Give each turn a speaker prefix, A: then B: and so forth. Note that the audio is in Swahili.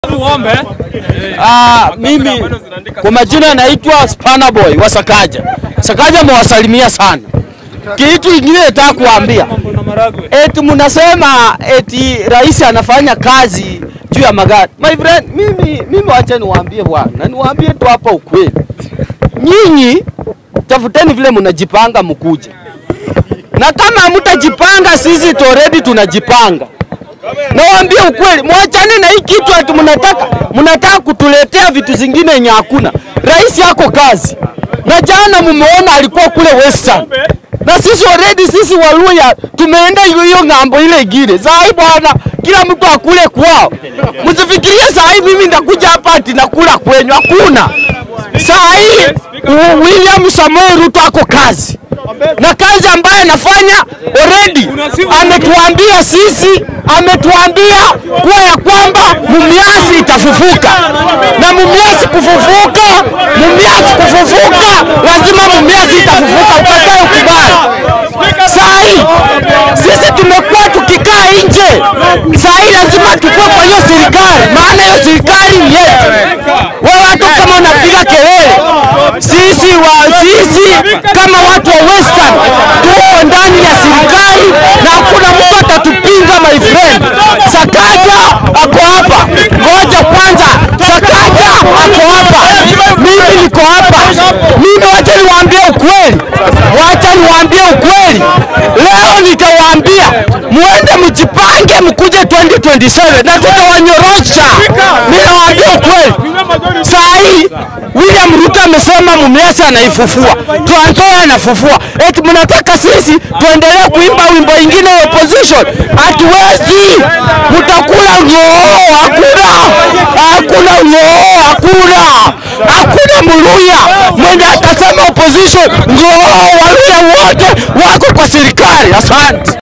A: Uombe.
B: Ah, mimi kwa majina naitwa Spana Boy wa Sakaja. Sakaja mwasalimia sana. Kitu ingine nataka kuambia
A: Na maragwe.
B: eti mnasema eti rais anafanya kazi juu ya magari. My friend, mimi mimi wacha niwaambie bwana, niwaambie tu hapa ukweli. Nyinyi tafuteni vile mnajipanga mkuje, na kama hamtajipanga, sisi tu already tunajipanga. Nawaambie ukweli, mwachane na hii kitu ati mnataka mnataka kutuletea vitu zingine yenye hakuna. Rais yako kazi, na jana mumeona alikuwa kule Western na sisi already sisi Waluya tumeenda hiyo hiyo ng'ambo ile ingine. Saa hii bwana, kila mtu akule kwao. Msifikirie saa hii mimi ndakuja hapa ati nakula kwenyu, hakuna. Saa hii U- William Samoei Ruto ako kazi na kazi ambayo anafanya already ametuambia sisi, ametuambia kuwa ya kwamba Mumias itafufuka na Mumias kufufuka, Mumias kufufuka, lazima Mumias itafufuka, ukatae ukubali. Saa hii sisi tumekuwa tukikaa nje, saa hii lazima tukue kwa hiyo serikali, maana hiyo serikali ni yetu. Wewe hata kama unapiga kelele, sisi wa sisi kama watu wa Western tuko ndani ya serikali na hakuna mtu atatupinga, my friend. Sakaja ako hapa, ngoja kwanza, Sakaja ako hapa, mimi niko hapa. Mimi wacha niwaambie ukweli, wacha niwaambie ukweli. Leo nitawaambia muende mjipange, mkuje 2027 na tutawanyorosha. Mimi nawaambia ukweli. Saa hii William Ruto amesema Mumias anaifufua, Trans Nzoia anafufua. Eti mnataka sisi tuendelee kuimba wimbo ingine ya opposition? Hatuwezi, mtakula ng'oo. Hakuna, hakuna ng'oo, hakuna, hakuna Mluya mwenye atasema opposition ng'oo. Waluya wote wako kwa serikali. Asante.